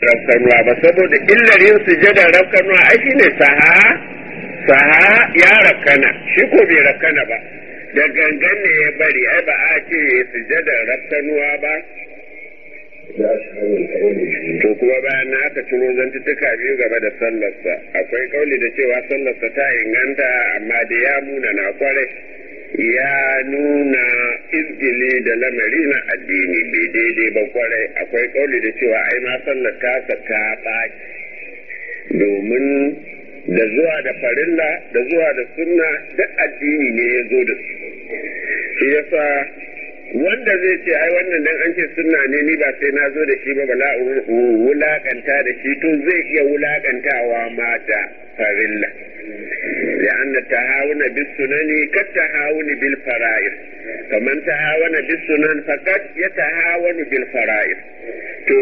rafkanuwa ba saboda illar yin sujadar rafkanuwa ai shi ne saha saha ya rafkana shi ko bai rafkana ba da gangan ne ya bari ai ba a ce sujadar rafkanuwa ba to kuma bayan na aka ciro zantuttuka biyu game da sallarsa akwai kauli da cewa sallarsa ta inganta amma da ya muna na kwarai ya nuna izgili da lamari na addini bai daidai ba kwarai akwai kauli da cewa ai ma sallar tasa ta ɓaci domin da zuwa da farilla da zuwa da sunna duk addini ne ya zo da su shi yasa wanda zai ce ai wannan dan an ce sunna ne ni ba sai na zo da shi ba bala wulakanta da shi to zai iya wulakantawa ma da farilla لأن التهاون بالسنن كالتهاون بالفرائض فمن تهاون بالسنن فقد يتهاون بالفرائض to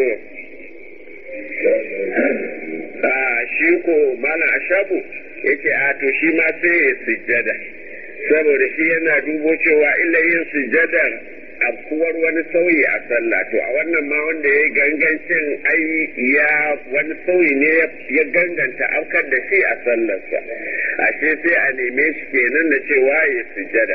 shi ko mana ashabu yace a to shi ma sai ya sujjada saboda shi yana dubo cewa illa yin sujjadar afkuwar wani sauyi a sallah to a wannan ma wanda ya gangancin ai ya wani sauyi ne ya ganganta afkar da shi a sallarsa ashe sai a neme shi kenan da cewa ya sujjada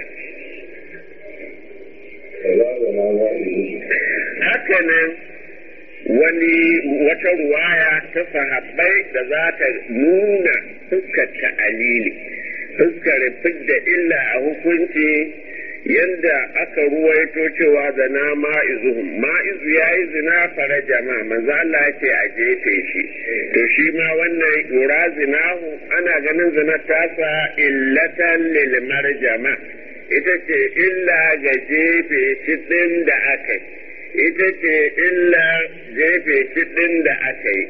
hakanan wani wata ruwaya ta sahabbai da za ta nuna fuskar ta'alili fuskar fidda illa a hukunci yadda aka ruwaito cewa zana ma'izuhum ma'izu ya yi zina fara jama manzo Allah ya ce a jefe shi to shi ma wannan yura zinahu ana ganin zina tasa illatan lil marjama ita ce illa ga jefe shi din da aka yi ita ce illa jefe shi din da aka yi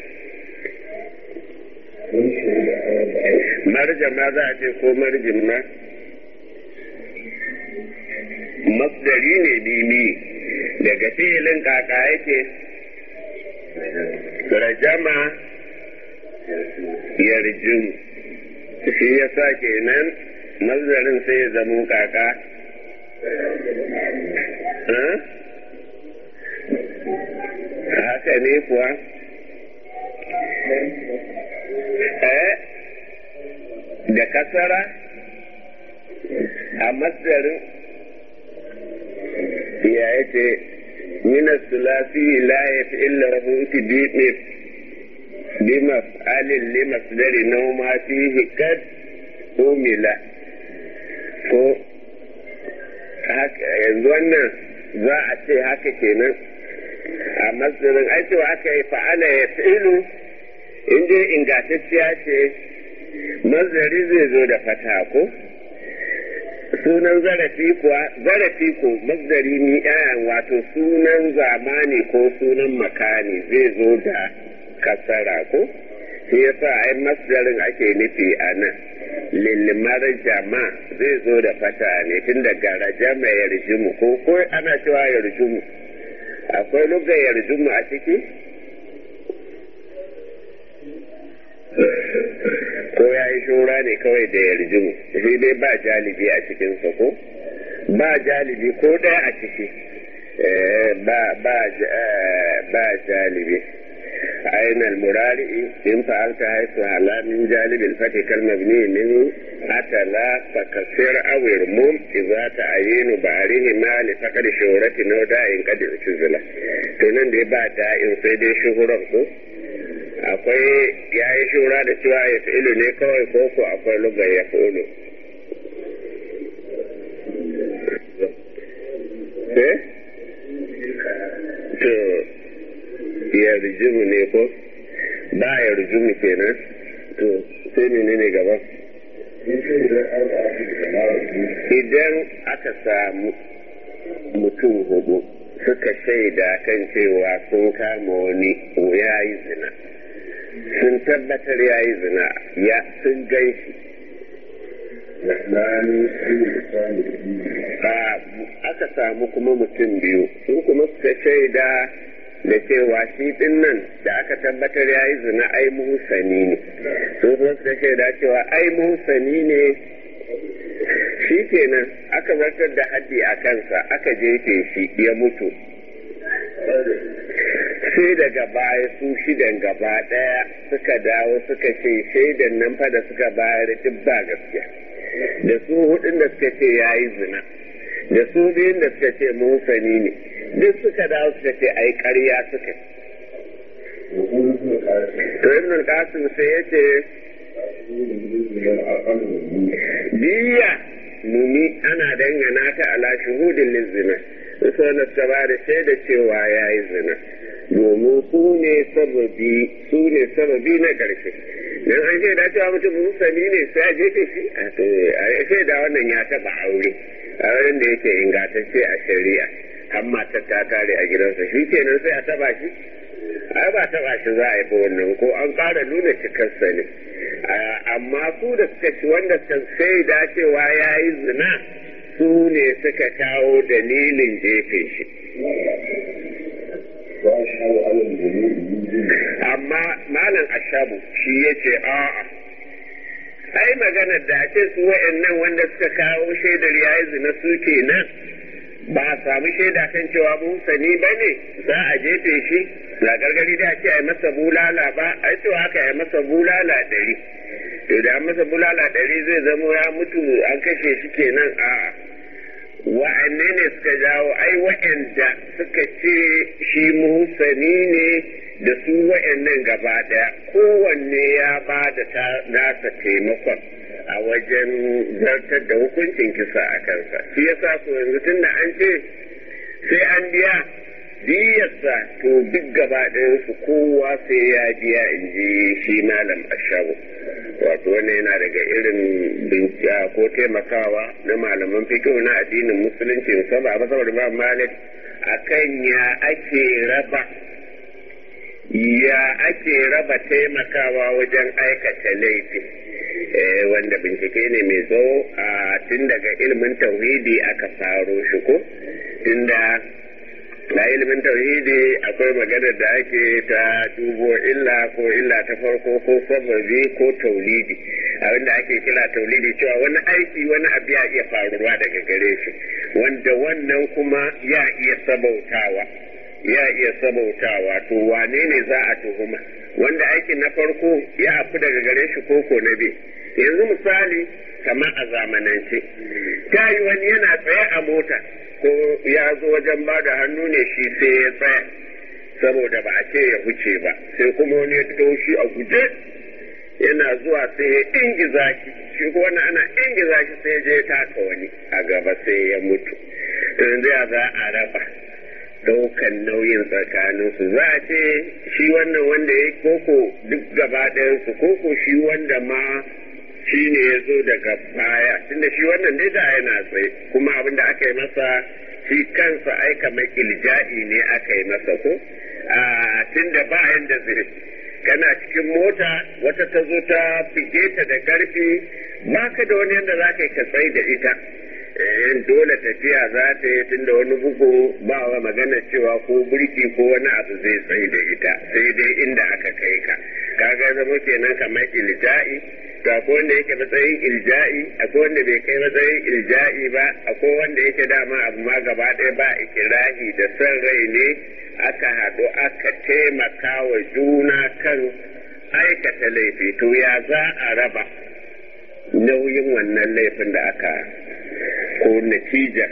marjama za a ce ko marjin ma masdari ne dini daga filin kaka yake rajama yarjin shi ya sa kenan masdarin sai ya zamo kaka haka ne kuwa eh da kasara a masdarin ya yace min sulasi la yaf'il lahu tidib bima alil li masdari naw ma fihi kad umila ko yanzu wannan za a ce haka kenan a masdarin ai cewa aka yi fa'ala ya fi'ilu in dai ingantacciya ce masdari zai zo da fata ko sunan zarafi kuwa zarafi ko masdari ni ɗayan wato sunan zamani ko sunan makani zai zo da kasara ko shi yasa ai masdarin ake nufi a nan lilmar jama zai zo da fata ne tun daga rajama ya rijimu ko ko ana cewa ya rijimu akwai lugar ya rijimu a ciki ko ya yi shura ne kawai da yarjimu shi dai ba jalibi a cikinsa ko ba jalibi ko ɗaya a ciki ba jalibi أين المرارئ إن فعلت حيث هلا من جانب الفتح كالمبني منه أتى لا تكسر أو يرموم إذا تعين بعرهما لفقد شهرة أو داء قد اعتزل تنن دي بعد داء سيدي شهرة akwai ya yi shura da cewa ya fi'ilu ne kawai ko ko akwai lugar ya fi'ilu eh to ya rijimu ne ko ba ya rijimu kenan to sai ne ne gaba idan aka samu mutum hudu suka shaida kan cewa sun kama wani ya yi zina sun tabbatar ya yi zina ya sun gan shi aka samu kuma mutum biyu sun kuma suka shaida da cewa shi din nan da aka tabbatar ya yi zina ai muhusani ne sun kuma suka shaida cewa ai muhusani ne shi kenan aka zartar da haddi a kansa aka jefe shi ya mutu sai daga baya su shidan gaba ɗaya suka dawo suka ce shaidan nan fa da suka bayar duk ba gaskiya da su hudun da suka ce ya yi zina da su biyun da suka ce musani ne duk suka dawo suka ce ai ƙarya suka to ibn al-qasim sai ya ce diya mumi ana dangana ta ala shuhudin lizina su wanda suka ba da shaida cewa ya yi zina domin su ne sababi su ne sababi na ƙarshe dan an shaida cewa mutum musani ne sai a jefe shi a shaida wannan ya taɓa aure a wurin da yake ingantacce a shari'a har matar ta kare a gidansa shi kenan sai a taɓa shi ai ba taɓa shi za a yi ba wannan ko an ƙara nuna cikarsa ne amma su da suka ci wanda suka shaida cewa ya yi zina su ne suka kawo dalilin jefe shi amma malam ashabu shi ya ce a'a ai maganar da ce su wa'annan wanda suka kawo shaidar ya yi zina su kenan ba a samu shaida kan cewa musani ba ne za a jefe shi na gargari da ce a yi masa bulala ba a yi cewa aka yi masa bulala ɗari to da masa bulala ɗari zai zamo ya mutu an kashe shi kenan a'a wa'anne ne suka jawo ai wa'anda suka ce shi muhsani ne da su wa'annan gaba daya kowanne ya ba da nasa taimakon a wajen zartar da hukuncin kisa a kansa shi yasa ko yanzu tun da an ce sai an biya diyarsa to duk gaba su kowa sai ya biya in ji shi malam ashabu wato wannan yana daga irin bincika ko taimakawa na malaman fikihu na addinin musulunci musamman a masawar ba malik akan ya ake raba ya ake raba taimakawa wajen aikata laifi wanda bincike ne mai tsawo a tun daga ilimin tauhidi aka faro shi ko tunda na ilimin tauhidi akwai maganar da ake ta dubo illa ko illa ta farko ko sababi ko taulidi abinda ake kira taulidi cewa wani aiki wani abu ya iya faruwa daga gare shi wanda wannan kuma ya iya sabautawa ya iya sabautawa to wane ne za a tuhuma wanda aikin na farko ya afu daga gare shi koko na bi yanzu misali kamar a zamanance ta yi wani yana tsaye a mota ko ya zo wajen ba da hannu ne shi sai ya tsaya saboda ba a ce ya wuce ba sai kuma wani ya shi a guje yana zuwa sai ya ingiza shi shi ko wani ana ingiza shi sai je taka wani a gaba sai ya mutu yanzu ya za a raba daukan nauyin tsakaninsu za a ce shi wannan wanda ya koko duk gaba ɗayansu koko shi wanda ma shi ne ya zo daga baya tunda shi wannan dai da yana tsaye kuma abin da aka yi masa shi kansa aika mai ilja'i ne aka yi masa ko a tunda ba yanda zai kana cikin mota wata ta zo ta fige ta da ƙarfi ba ka da wani yadda za ka yi ka tsaye da ita dole tafiya za ta yi tunda wani bugu ba wa magana cewa ko burki ko wani abu zai tsaye da ita sai dai inda aka kai ka kaga zama kenan kamar ilja'i to akwai wanda yake matsayin ilja'i akwai wanda bai kai matsayin ilja'i ba akwai wanda yake dama abu ma gaba ɗaya ba ikirahi da son rai ne aka haɗu aka taimaka wa juna kan aikata laifi to ya za a raba nauyin wannan laifin da aka ko natijar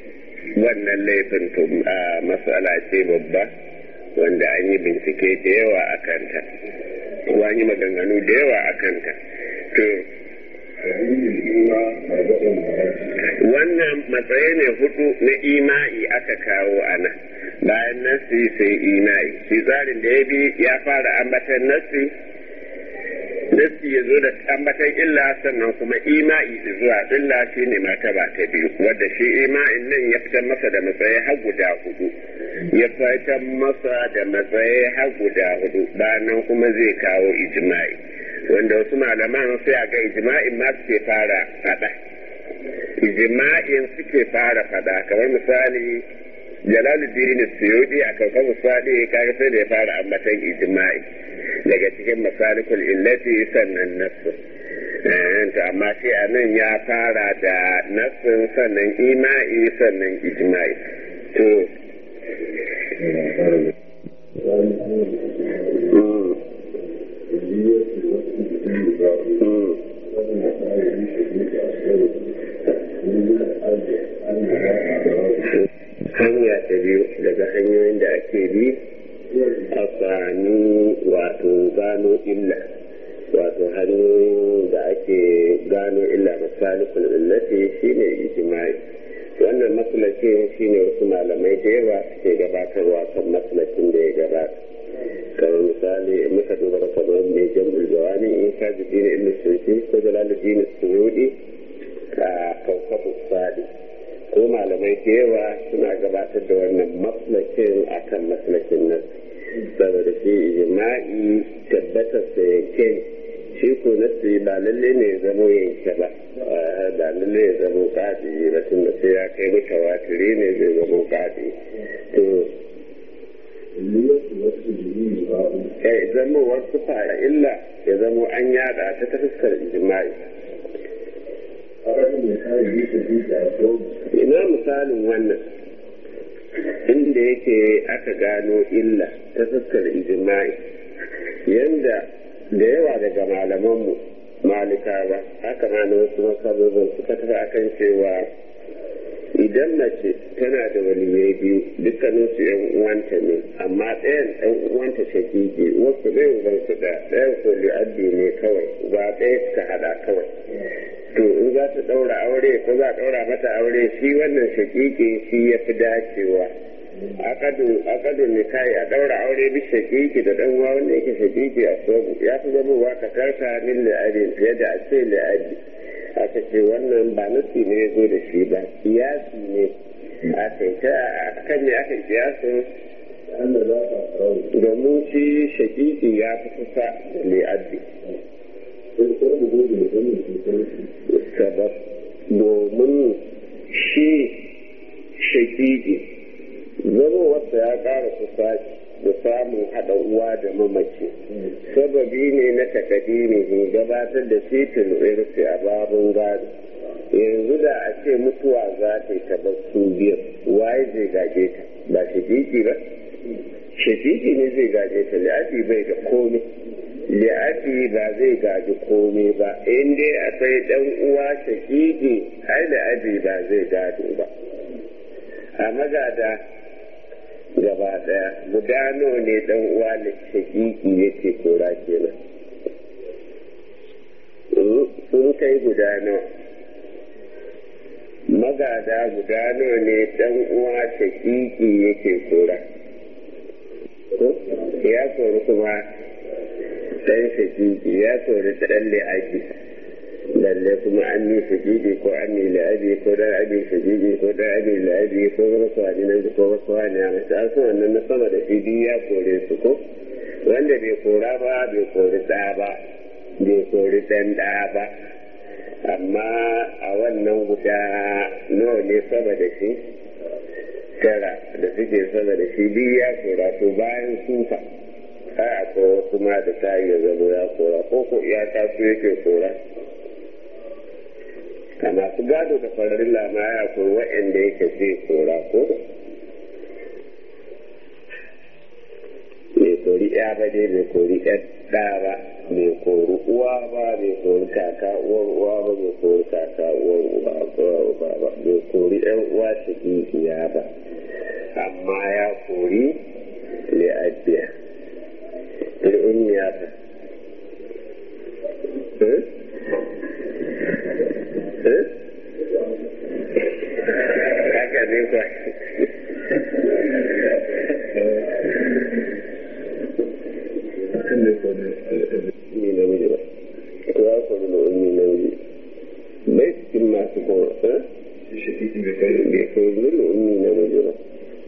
wannan laifin to matsala ce babba wanda an yi bincike da yawa a kanta ko an yi maganganu da yawa a kanta to wannan matsayi ne hudu na ima'i aka kawo a nan bayan nasi sai ima'i shi tsarin da ya bi ya fara ambatan nasi nasi ya zo da ambatan illa sannan kuma ima'i da zuwa illa shi ne martaba ta biyu wadda shi ima'in nan ya fitar masa da matsayi har guda hudu ya fitar masa da matsayi har guda hudu bayan kuma zai kawo ijma'i wanda wasu malaman sai a ga ijma'in ma suke fara fada ijma'in suke fara fada kamar misali jalaluddin suyudi a kankan misali kaga sai da ya fara ambatan ijma'i daga cikin masalikul illati sannan nassu to amma shi a nan ya fara da nassin sannan ima'i sannan ijma'i to gano illa wato hanyoyin da ake gano illa masalikul illati shine ijma'i wannan maslakin shine wasu malamai da yawa suke gabatarwa kan maslakin da ya gabata kamar misali muka duba kamar mai jam'ul jawami in ka ji dini ibn sulki ko jalaluddin suyudi a kaukabu sadi ko malamai da yawa suna gabatar da wannan maslakin akan maslakin nan saboda shi ijma'i tabbatar da yake shi ko nasi ba lalle ne zamo yanke ba ba lalle ya zamo kadi ba tun da sai ya kai mutawatiri ne zai zamo kadi to ya zama wasu fara illa ya zamo an yada ta ta fuskar ijma'i ina misalin wannan inda yake aka gano illa ta fuskar ijma'i yanda da yawa daga malamanmu malikawa haka ma na wasu masababin suka tafi akan cewa idan mace tana da waliyai biyu dukkanin su yan uwanta ne amma ɗayan ɗan uwanta shakiki wasu ɗaya uban su da ɗayan ko li'addi ne kawai ba ɗaya suka haɗa kawai to in za ta ɗaura aure ko za a ɗaura mata aure shi wannan shakiki shi ya fi dacewa akadu nikahi a ɗaura aure bi shakiki da ɗan uwa wanda yake shakiki a sobu ya fi zamowa ka karka min li'adin fiye da a ce li'adi aka ce wannan ba nasi ne ya zo da shi ba kiyasi ne aka yi ta kan ne aka kiyasin domin shi shakiki ya fi kusa da li'addi sabab domin shi shakiki zama wata ya ƙara kusa da samun haɗa uwa da mamaci sababi ne na takadimi gabatar da fitin irsi a babun gado yanzu da a ce mutuwa za ta yi taɓa su biyar waye zai gaje ta ba shakiki ba shakiki ne zai gaje ta li'afi bai da komai li'afi ba zai gaji komai ba in dai akwai ɗan uwa shakiki ai li'afi ba zai gado ba a magada gaba daya guda nawa ne dan uwa da shakiki yake kora kenan sun kai guda nawa magada guda nawa ne dan uwa shakiki yake kora ya kori kuma dan shakiki ya kori dan li'aji lalle kuma an yi shigidi ko an yi la'abi ko dan abi shigidi ko dan abi la'abi ko wasu wani nan ko wasu wani a mace an wannan na sama da shi ya kore su ko wanda bai kora ba bai kori ɗa ba bai kori ɗan ɗa ba amma a wannan guda nawa ne sama da shi tara da suke sama da shi biyu ya kora to bayan sufa ai akwai wasu ma da ta iya zama ya kora ko ko iyaka su yake kora a masu gado da fararin lamaya ko waɗanda yake zai kora ko mai kori ya ba dai mai kori ɗan ɗa ba mai kori uwa ba mai kori kaka uwar uwa ba mai kori kaka uwar uba ba ba mai kori ɗan uwa shakikiya ba amma ya kori li'addiya li'unniya ba haka ne kwa ni namiji ba ko ya kwanu na wani namiji bai cikin masu kowa bai kwanu na wani namiji ba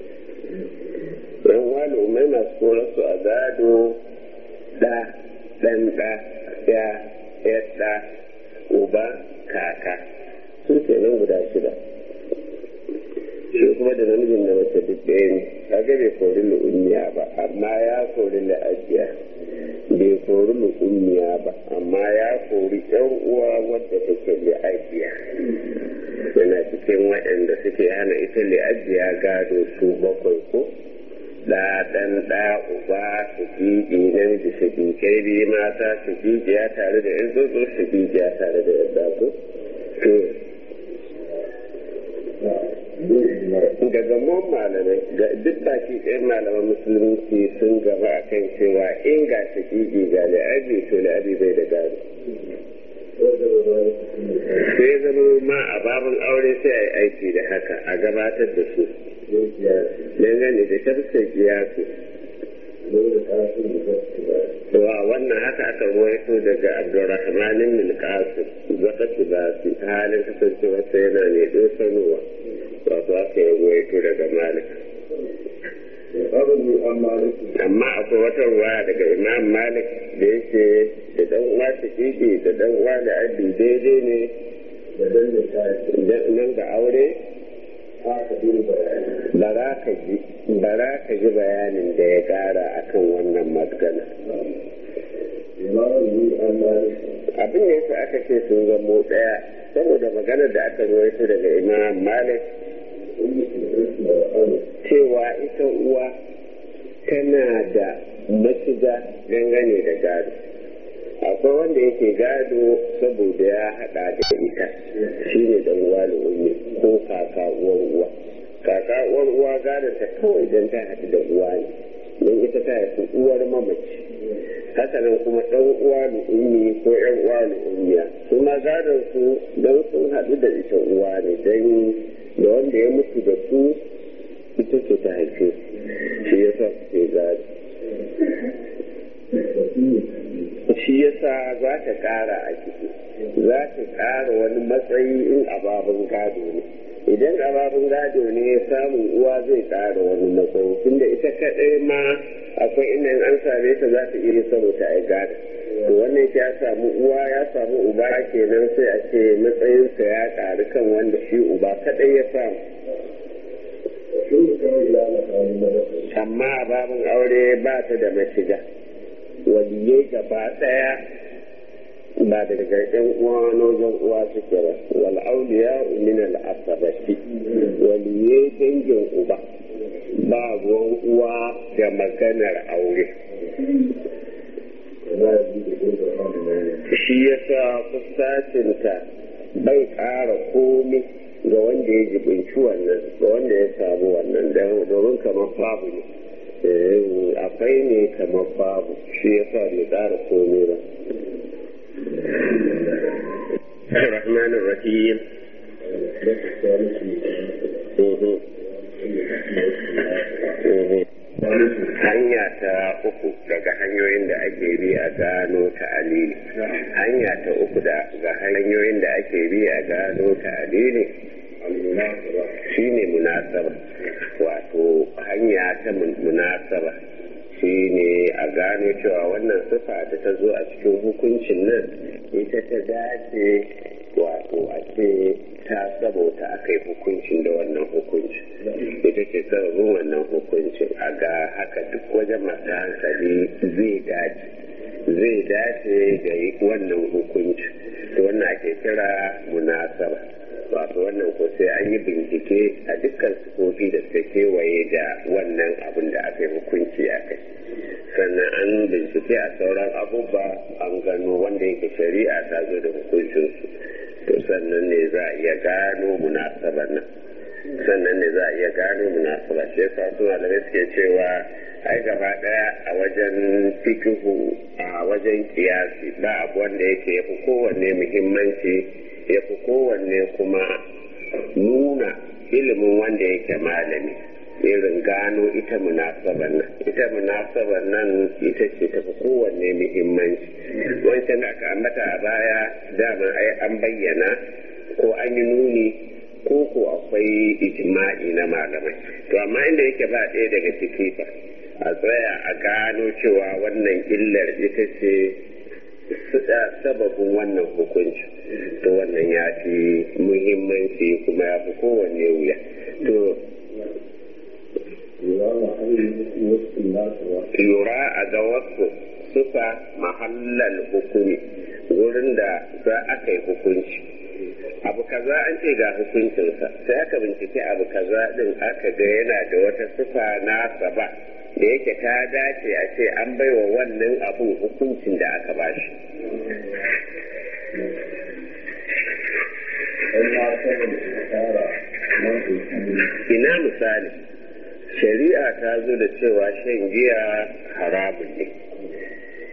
yan wani umar masu kowa su a gado da ɗan ɗa ya ya ɗa uba kaka sun ke nan guda shida shi kuma da namijin da mace duk ɗaya ne kaga bai kori lu'ummiya ba amma ya kori la'ajiya bai kori lu'ummiya ba amma ya kori yan uwa wadda take la'ajiya yana cikin waɗanda suke hana ita la'ajiya gado su bakwai ko da ɗan ɗa uba su fiƙi namiji su fiƙai biyu mata su fiƙiya tare da yan zozo su fiƙiya tare da yadda ko daga mun malamai ga duk baki ɗayan malaman musulunci sun gaba a kan cewa in ga shakiki ga wannan haka aka ruwaito daga abdurrahmanin milkasu zaka tibasi halin kasancewarsa yana ne dosanowa wato aka yi ruwaito daga malik amma akwai wata ruwa daga imam malik da yake da dan uwa shakiki da dan uwa da abi daidai ne nan ga aure bara ka ji bayanin da ya kara akan wannan magana abin da yasa aka ce sun zamo daya saboda maganar da aka ruwaito daga imam malik cewa ita uwa tana da mashiga dangane da gado akwai wanda yake gado saboda ya hada da ita shine dan uwa da ummi ko kaka uwar uwa kaka uwar uwa gadon ta kawai idan ta haɗu da uwa ne don ita ta haifi uwar mamaci hakanan kuma ɗan uwa da ummi ko ƴan uwa da ummiya su ma gadon su don sun haɗu da ita uwa ne don da wanda ya mutu da su ita ce ta haife shi ya sa suke gado shi ya sa za ta ƙara a ciki za ta ƙara wani matsayi in ababin gado ne idan ababin gado ne samun uwa zai ƙara wani matsayi tunda ita kaɗai ma akwai inda an same ta za ta iya saboda a gado to wannan ya samu uwa ya samu uba kenan sai a ce matsayinsa ya ƙaru kan wanda shi uba kaɗai ya samu amma a babin aure ba ta da mashiga waliyai gaba ɗaya ba da daga ɗan uwa nozon uwa suke ba wal auliya min al asabati waliyai dangin uba ba ruwan uwa da maganar aure shi yasa kusacinta bai ƙara komi ga wanda ya jibinci wannan ga wanda ya samu wannan domin kamar babu ne akwai ne kamar babu shi yasa bai ƙara komi ba الرحمن الرحيم hanya ta uku daga hanyoyin da ake bi a gano ta alili hanya ta uku daga hanyoyin da ake bi a gano ta alili shi ne munasaba wato hanya ta munasaba shi ne a gano cewa wannan sifa da ta zo a cikin hukuncin nan ita ta dace wato a ce ta saboda aka yi hukuncin da wannan hukuncin ita ce sababin wannan hukuncin a ga haka duk wajen masu hankali zai dace zai dace da wannan hukuncin to wannan ake kira munasaba wato wannan ko sai an yi bincike a dukkan sufofi da suka kewaye da wannan abin da aka yi hukunci a kai sannan an bincike a sauran abubuwa an gano wanda yake shari'a ta zo da hukuncinsu to sannan ne za a iya gano munasabar nan sannan ne za a iya gano munasaba shi yasa su malamai suke cewa ai gaba daya a wajen fikihu a wajen kiyasi ba abu wanda yake yafi kowanne muhimmanci yafi kowanne kuma nuna ilimin wanda yake malami irin gano ita munasabar nan ita munasabar nan ita ce tafi kowanne muhimmanci wancan da aka ambata a baya dama ai an bayyana ko an yi nuni ko ko akwai ijma'i na malamai to amma inda yake ba ɗaya daga ciki fa a tsaya a gano cewa wannan illar ita ce sababin wannan hukunci to wannan ya fi muhimmanci kuma ya fi kowanne wuya to lura a ga wasu sufa mahallal hukumi wurin da za a kai hukunci abu kaza an ce ga hukuncinsa sai aka bincike abu kaza din aka ga yana da wata sufa na saba da yake ta dace a ce an baiwa wannan abun hukuncin da aka bashi ina misali shari'a ta zo da cewa shan giya haramun ne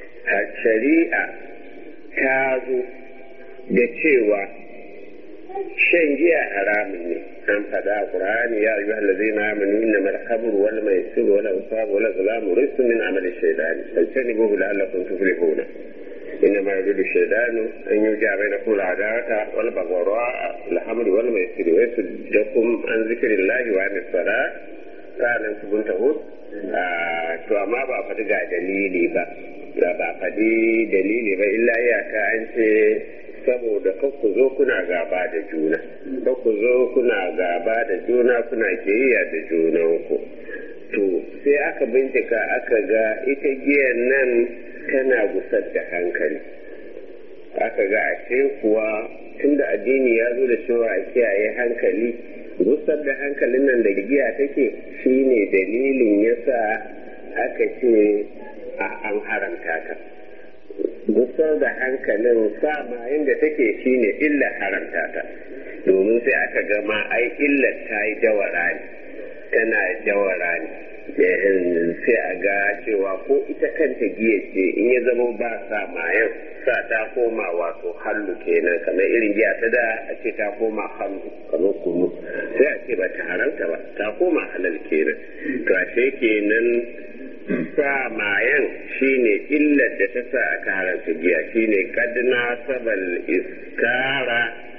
shari'a ta zo da cewa shan giya haramun ne an faɗa a Qur'ani ya ayyuhal ladzina amanu innamal khamru wal maisiru wal ansab wal azlamu rijsun min amali shaytani fajtanibuhu la'allakum tuflihuna إنما يريد الشيطان أن يوجع بينكم العداوة والبغضاء الحمد والميسر ويصدكم عن ذكر الله وعن الصلاة sa'anan su bin taho to amma ba faɗi ga dalili ba da ba faɗi dalili ba illa iyaka an ce saboda ku zo kuna gaba da juna ku zo kuna gaba da juna kuna kiyayya da junanku to sai aka bincika aka ga ita giyan nan tana gusar da hankali aka ga a kuwa tunda addini ya zo da cewa a kiyaye hankali gusar da hankalin nan da giya take shine dalilin yasa aka ce a an haramta ta gusar da hankalin sama inda take shine illa haramta ta domin sai aka gama ai illar ta yi jawara ne tana jawara ne sai a ga cewa ko ita kanta giya ce in ya zama ba sa mayan sa ta koma wato hallu kenan kamar irin giya ta da a ce ta koma hallu kamar kunu sai a ce ba ta haramta ba ta koma halal kenan to ashe kenan sa mayan shine illar da ta sa aka haramta giya shine kadna sabal iskara